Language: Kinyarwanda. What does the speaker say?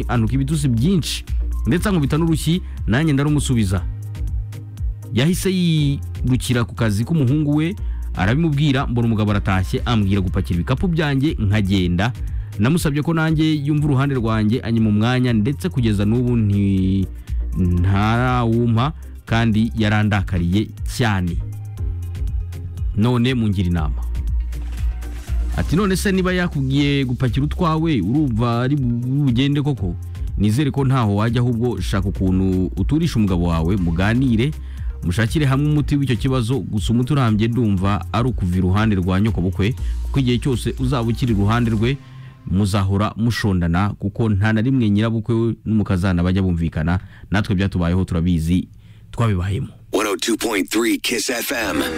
anuka ibitutsi byinshi ndetse ankubita n'urushyi nanjye ndarumusubiza yahise yirukira ku kazi k'umuhungu we arabimubwira mbona umugabo aratashye ambwira gupakira ibikapu byanjye nkagenda namusabye ko nanjye yumva uruhande rwanjye anyuma umwanya ndetse kugeza n'ubu nti- ntarawumpa kandi yarandakariye cyane none mungira inama ati none se niba yakubwiye gupakira utwawe urumva ari bu- bugende koko nizere ko ntaho wajya ahubwo shaka ukuntu uturisha umugabo wawe muganire mushakire hamwe umuti w'icyo kibazo gusa umuti urambye ndumva ari ukuva iruhande rwa nyokobukwe kuko igihe cyose uzaba ukiri iruhande rwe muzahora mushondana kuko nta na rimwe nyirabukwe we n'umukazana bajya bumvikana natwe byatubayeho turabizi twabibayemo 102.3 Kiss FM.